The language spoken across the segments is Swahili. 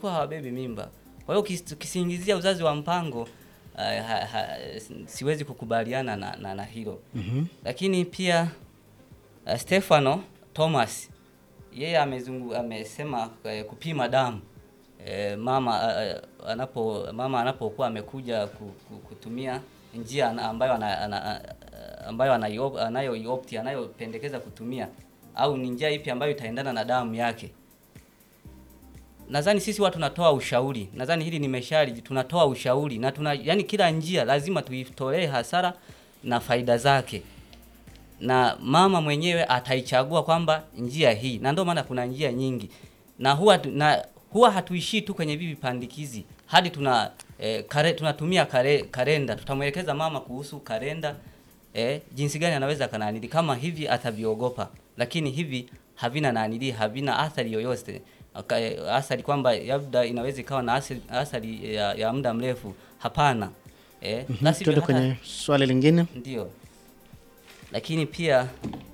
wanakuwa hawabebi mimba. Kwa hiyo ukis- ukisingizia uzazi wa mpango uh, ha, ha, siwezi kukubaliana na, na, na hilo Mhm. lakini pia uh, Stefano Thomas yeye amezungu amesema eh, kupima damu eh, mama uh, anapo mama anapokuwa amekuja ku, ku, kutumia njia ana- ambayo ana, ana, ambayo anayo anayoiopti anayopendekeza kutumia au ni njia ipi ambayo itaendana na damu yake. Nadhani sisi watu tunatoa ushauri, nadhani hili nimeshali, tunatoa ushauri na tuna yani, kila njia lazima tuitolee hasara na faida zake na mama mwenyewe ataichagua kwamba njia hii, na ndio maana kuna njia nyingi, na huwa tu- na huwa hatuishii tu kwenye hivi vipandikizi hadi tuna eh, kare, tunatumia kare, kalenda. Tutamwelekeza mama kuhusu kalenda eh, jinsi gani anaweza kananili kama hivi ataviogopa, lakini hivi havina nanili, havina athari yoyote Aka- eh, athari kwamba labda inaweza ikawa na athari, athari ya, ya muda mrefu. Hapana eh, Mhm. la sivyo Tuende hata- kwenye swali lingine. ndio, lakini pia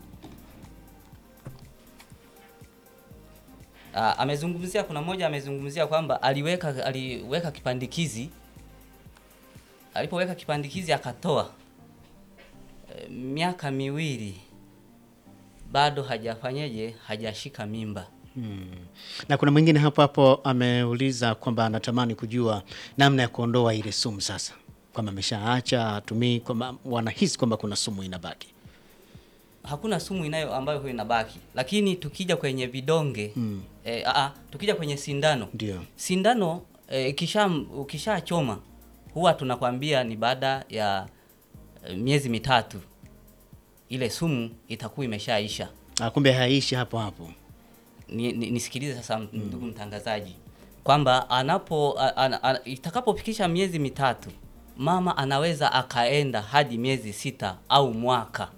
ah, amezungumzia, kuna mmoja amezungumzia kwamba aliweka aliweka kipandikizi, alipoweka kipandikizi akatoa eh, miaka miwili bado hajafanyeje, hajashika mimba. Na kuna mwingine hapo hapo ameuliza kwamba anatamani kujua namna ya kuondoa ile sumu sasa, kwamba ameshaacha atumii, kwamba wanahisi kwamba kuna sumu inabaki. hakuna sumu inayo ambayo huwa inabaki, lakini tukija kwenye vidonge Mm. eh, aa, tukija kwenye sindano Ndio. sindano eh, ikisha ukishachoma huwa tunakwambia ni baada ya eh, miezi mitatu ile sumu itakuwa imeshaisha. Ah, kumbe haishi hapo hapo. Ni, ni, nisikilize sasa ndugu mtangazaji kwamba anapo a- a- a- itakapofikisha miezi mitatu mama anaweza akaenda hadi miezi sita au mwaka.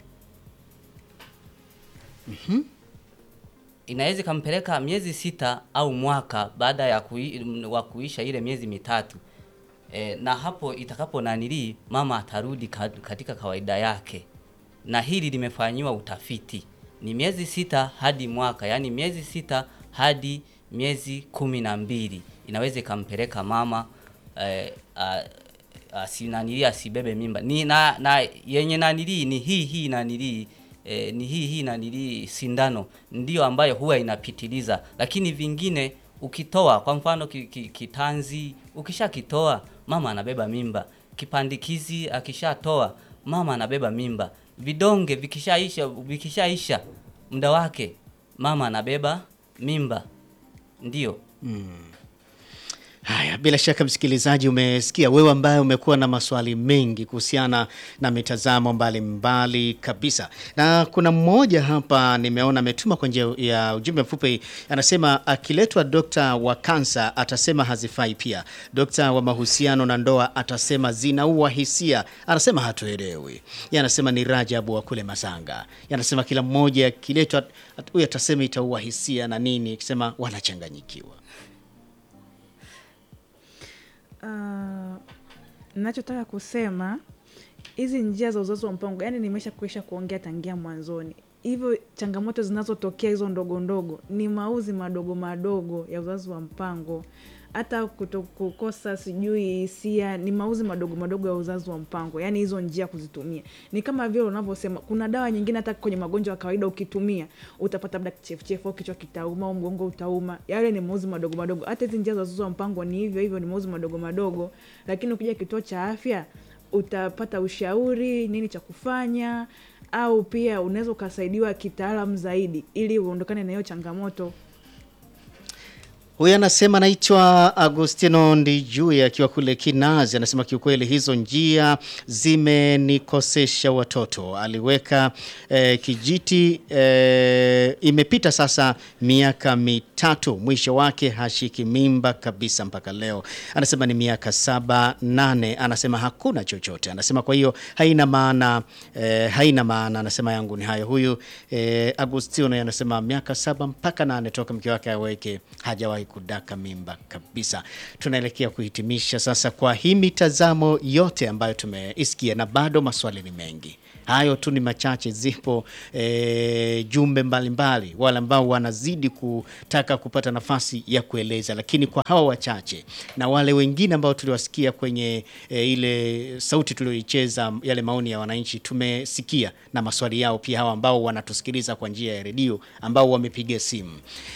Inaweza ikampeleka miezi sita au mwaka baada ya kui, wa kuisha ile miezi mitatu e, na hapo itakapo nanilii mama atarudi ka- katika kawaida yake, na hili limefanyiwa utafiti ni miezi sita hadi mwaka, yaani miezi sita hadi miezi kumi na mbili inaweza ikampeleka mama eh, a- asinanilii asibebe mimba ni na, na yenye nanilii ni hii hii nanilii eh, ni hii hii nanilii sindano ndio ambayo huwa inapitiliza, lakini vingine ukitoa kwa mfano ki, ki, kitanzi ukishakitoa mama anabeba mimba, kipandikizi akishatoa mama anabeba mimba, vidonge vikishaisha vikishaisha muda wake mama anabeba mimba, ndio. Haya, bila shaka msikilizaji, umesikia wewe ambaye umekuwa na maswali mengi kuhusiana na mitazamo mbalimbali kabisa, na kuna mmoja hapa nimeona ametuma kwa njia ya ujumbe mfupi, anasema akiletwa dokta wa kansa atasema hazifai, pia dokta wa mahusiano na ndoa atasema zinaua hisia, anasema hatuelewi. Yeye anasema ni Rajabu wa kule Masanga, Yeye anasema kila mmoja akiletwa, huyu atasema itaua hisia na nini, akisema wanachanganyikiwa. Ah, nachotaka kusema hizi njia za uzazi wa mpango, yani nimesha kuisha kuongea tangia mwanzoni. Hivyo changamoto zinazotokea hizo ndogo ndogo ni mauzi madogo madogo ya uzazi wa mpango, hata kuto kukosa sijui hisia ni mauzi madogo madogo ya uzazi wa mpango. Yani hizo njia kuzitumia ni kama vile unavyosema, kuna dawa nyingine hata kwenye magonjwa ya kawaida ukitumia utapata labda kichefuchefu au kichwa kitauma au mgongo utauma. Yale ni mauzi madogo madogo. Hata hizi njia za uzazi wa mpango ni hivyo hivyo, ni mauzi madogo madogo, lakini ukija kituo cha afya utapata ushauri nini cha kufanya, au pia unaweza ukasaidiwa kitaalamu zaidi ili uondokane na hiyo changamoto. Huyu anasema anaitwa Agustino Ndijui akiwa kule Kinazi, anasema kiukweli hizo njia zimenikosesha watoto. Aliweka eh, kijiti eh, imepita sasa miaka mitatu, mwisho wake hashiki mimba kabisa mpaka leo. Anasema ni miaka saba nane, anasema hakuna chochote. Anasema kwa hiyo haina maana eh, haina maana. Anasema yangu ni hayo. Huyu eh, Agustino anasema miaka saba mpaka nane toka mke wake aweke hajawahi hufai kudaka mimba kabisa. Tunaelekea kuhitimisha sasa kwa hii mitazamo yote ambayo tumeisikia, na bado maswali ni mengi. Hayo tu ni machache, zipo e, jumbe mbalimbali, wale ambao wanazidi kutaka kupata nafasi ya kueleza, lakini kwa hawa wachache na wale wengine ambao tuliwasikia kwenye e, ile sauti tulioicheza, yale maoni ya wananchi tumesikia, na maswali yao pia, hawa ambao wanatusikiliza kwa njia ya redio, ambao wamepiga simu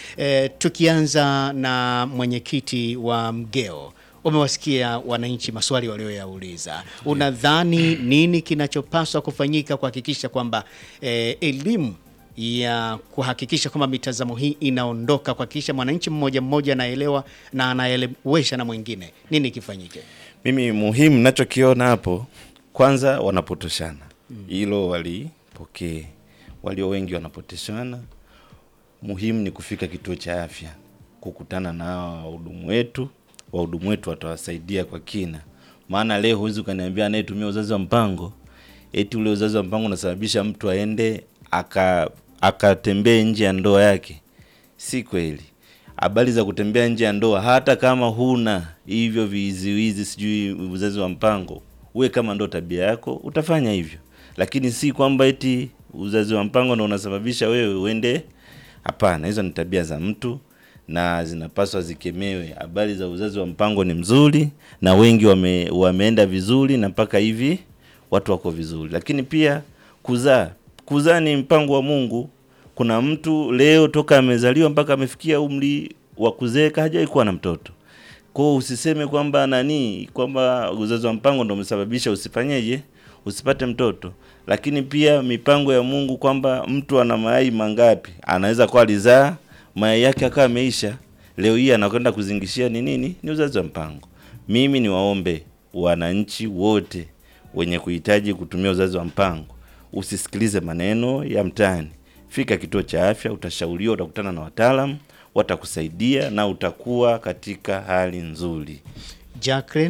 e, tukianza na mwenyekiti wa Mgeo umewasikia wananchi maswali walioyauliza. Unadhani nini kinachopaswa kufanyika kuhakikisha kwamba eh, elimu ya kuhakikisha kwamba mitazamo hii inaondoka, kuhakikisha mwananchi mmoja mmoja anaelewa na anaelewesha na mwingine, nini kifanyike? Mimi muhimu nachokiona hapo, kwanza wanapotoshana, hilo walipokee. Walio wengi wanapotoshana, muhimu ni kufika kituo cha afya, kukutana na hawa wahudumu wetu. Wahudumu wetu watawasaidia kwa kina, maana leo huwezi ukaniambia anayetumia uzazi wa mpango eti ule uzazi wa mpango unasababisha mtu aende aka akatembee nje ya ndoa yake. Si kweli. Habari za kutembea nje ya ndoa, hata kama huna hivyo viziwizi, sijui uzazi wa mpango, uwe kama ndo tabia yako, utafanya hivyo, lakini si kwamba eti uzazi wa mpango ndo unasababisha wewe uende. Hapana, hizo ni tabia za mtu na zinapaswa zikemewe. Habari za uzazi wa mpango ni mzuri na wengi wame, wameenda vizuri na mpaka hivi watu wako vizuri, lakini pia kuzaa, kuzaa ni mpango wa Mungu. Kuna mtu leo toka amezaliwa mpaka amefikia umri wa kuzeeka hajawahi kuwa na mtoto. Kwa hiyo usiseme kwamba nani, kwamba uzazi wa mpango ndio umesababisha usifanyeje, usipate mtoto. Lakini pia mipango ya Mungu kwamba mtu ana mayai mangapi, anaweza kuwa alizaa mayai yake akawa ameisha, leo hii anakwenda kuzingishia ni nini? Ni uzazi wa mpango. Mimi niwaombe wananchi wote wenye kuhitaji kutumia uzazi wa mpango, usisikilize maneno ya mtaani. Fika kituo cha afya, utashauriwa, utakutana na wataalamu, watakusaidia na utakuwa katika hali nzuri. Jacqueline,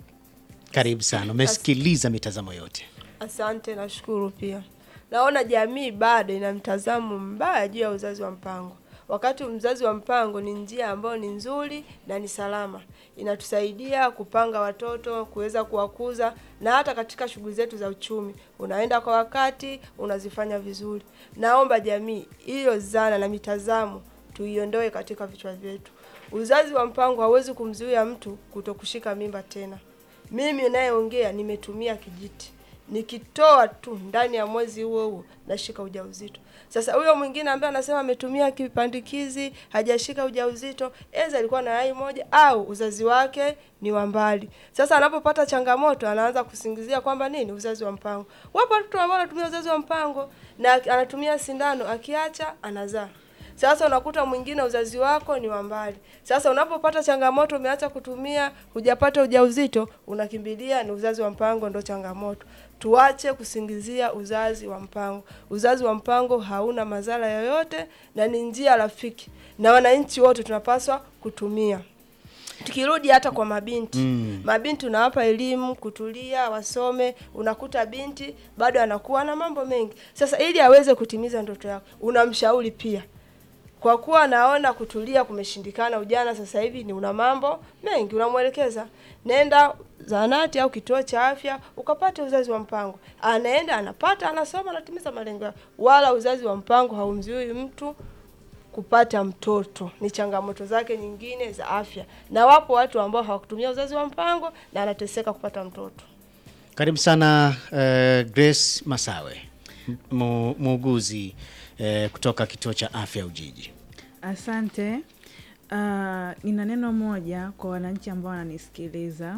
karibu sana, umesikiliza mitazamo yote. Asante, nashukuru pia. Naona jamii bado ina mtazamo mbaya juu ya uzazi wa mpango, wakati mzazi wa mpango ni njia ambayo ni nzuri na ni salama, inatusaidia kupanga watoto, kuweza kuwakuza na hata katika shughuli zetu za uchumi, unaenda kwa wakati, unazifanya vizuri. Naomba jamii hiyo zana na mitazamo tuiondoe katika vichwa vyetu. Uzazi wa mpango hauwezi kumzuia mtu kutokushika mimba tena. Mimi nayeongea nimetumia kijiti nikitoa tu ndani ya mwezi huo huo nashika ujauzito. Sasa huyo mwingine ambaye anasema ametumia kipandikizi hajashika ujauzito, eza alikuwa na yai moja au uzazi wake ni wa mbali. Sasa anapopata changamoto anaanza kusingizia kwamba nini, uzazi wa mpango. Wapo watu ambao wanatumia uzazi wa mpango na anatumia sindano, akiacha anazaa. Sasa unakuta mwingine uzazi wako ni wa mbali. Sasa unapopata changamoto, umeacha kutumia, hujapata ujauzito, unakimbilia ni uzazi wa mpango, ndo changamoto. Tuache kusingizia uzazi wa mpango. Uzazi wa mpango hauna madhara yoyote na ni njia rafiki, na wananchi wote tunapaswa kutumia. Tukirudi hata kwa mabinti mm. Mabinti unawapa elimu kutulia, wasome. Unakuta binti bado anakuwa na mambo mengi. Sasa ili aweze kutimiza ndoto yako, unamshauri pia kwa kuwa anaona kutulia kumeshindikana, ujana sasa hivi ni una mambo mengi, unamwelekeza nenda zahanati au kituo cha afya ukapate uzazi wa mpango. Anaenda anapata, anasoma, anatimiza malengo yake. Wala uzazi wa mpango haumzuii mtu kupata mtoto, ni changamoto zake nyingine za afya, na wapo watu ambao hawakutumia uzazi wa mpango na anateseka kupata mtoto. Karibu sana uh, Grace Masawe, mu- muuguzi uh, kutoka kituo cha afya Ujiji. Asante. Uh, nina neno moja kwa wananchi ambao wananisikiliza.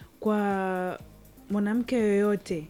Kwa mwanamke yoyote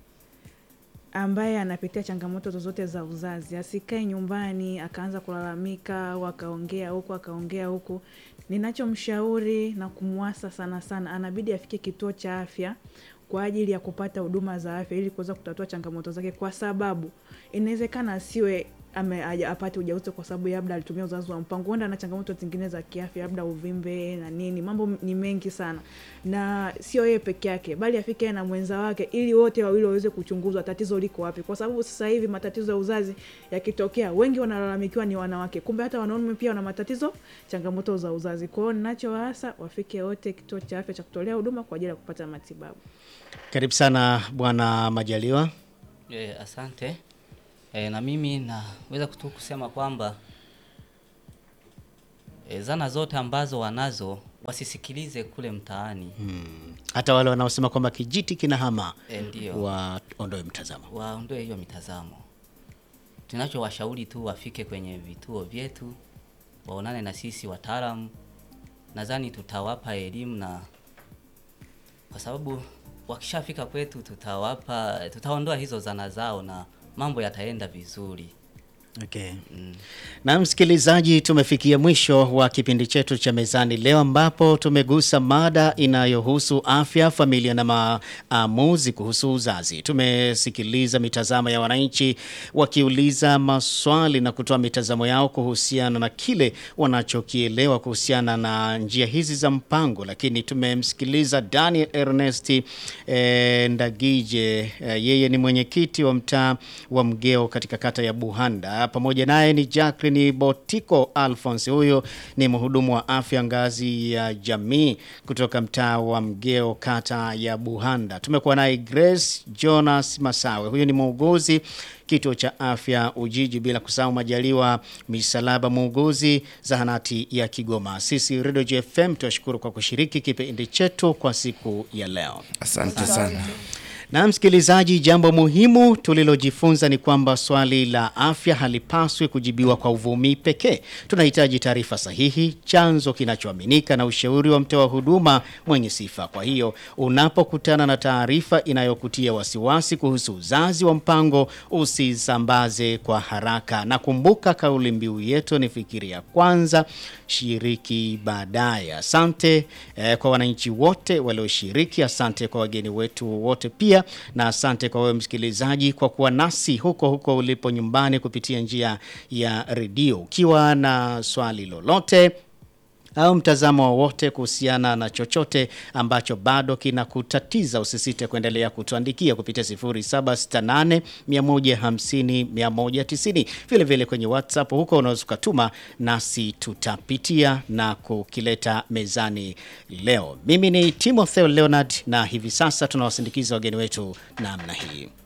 ambaye anapitia changamoto zozote za uzazi, asikae nyumbani akaanza kulalamika au akaongea huku akaongea huku. Ninachomshauri na kumwasa sana sana, anabidi afike kituo cha afya kwa ajili ya kupata huduma za afya ili kuweza kutatua changamoto zake, kwa sababu inawezekana asiwe ame aja- apate ujauzito kwa sababu labda alitumia uzazi wa mpango, huenda ana changamoto zingine za kiafya, labda uvimbe na nini. Mambo ni mengi sana, na sio yeye peke yake, bali afike yeye na mwenza wake, ili wote wawili waweze kuchunguzwa tatizo liko wapi, kwa sababu sasa hivi matatizo ya uzazi yakitokea, wengi wanalalamikiwa ni wanawake, kumbe hata wanaume pia wana matatizo, changamoto za uzazi. Kwa hiyo ninachowaasa wafike wote kituo cha afya cha kutolea huduma kwa ajili ya kupata matibabu. Karibu sana Bwana Majaliwa. E, asante. E, na mimi naweza tu kusema kwamba e, zana zote ambazo wanazo wasisikilize kule mtaani. Hata wale wanaosema kwamba kijiti kinahama E, ndio waondoe mtazamo. waondoe hiyo mitazamo. Tunachowashauri tu wafike kwenye vituo vyetu, waonane na sisi wataalamu. Nadhani tutawapa elimu na kwa sababu wakishafika kwetu tutawapa, tutaondoa hizo zana zao na mambo yataenda vizuri. Okay. Na msikilizaji, tumefikia mwisho wa kipindi chetu cha mezani leo, ambapo tumegusa mada inayohusu afya, familia na maamuzi kuhusu uzazi. Tumesikiliza mitazamo ya wananchi wakiuliza maswali na kutoa mitazamo yao kuhusiana na kile wanachokielewa kuhusiana na njia hizi za mpango, lakini tumemsikiliza Daniel Ernest eh, Ndagije eh, yeye ni mwenyekiti wa mtaa wa Mgeo katika kata ya Buhanda. Pamoja naye ni Jacqueline Botiko Alphonse, huyo ni mhudumu wa afya ngazi ya jamii kutoka mtaa wa Mgeo kata ya Buhanda. Tumekuwa naye Grace Jonas Masawe, huyo ni muuguzi kituo cha afya Ujiji, bila kusahau Majaliwa Misalaba, muuguzi zahanati ya Kigoma. Sisi Radio JFM tunashukuru kwa kushiriki kipindi chetu kwa siku ya leo. Asante sana. Na msikilizaji, jambo muhimu tulilojifunza ni kwamba swali la afya halipaswi kujibiwa kwa uvumi pekee. Tunahitaji taarifa sahihi, chanzo kinachoaminika na ushauri wa mtoa huduma mwenye sifa. Kwa hiyo unapokutana na taarifa inayokutia wasiwasi kuhusu uzazi wa mpango, usisambaze kwa haraka, na kumbuka kauli mbiu yetu ni fikiria kwanza, shiriki baadaye. Asante eh, kwa wananchi wote walioshiriki. Asante kwa wageni wetu wote pia, na asante kwa wewe msikilizaji kwa kuwa nasi huko huko ulipo nyumbani kupitia njia ya redio. Ukiwa na swali lolote au mtazamo wowote kuhusiana na chochote ambacho bado kinakutatiza, usisite kuendelea kutuandikia kupitia 0768 150 190. Vile vile kwenye WhatsApp huko unaweza ukatuma, nasi tutapitia na kukileta mezani leo. Mimi ni Timotheo Leonard na hivi sasa tunawasindikiza wageni wetu namna hii.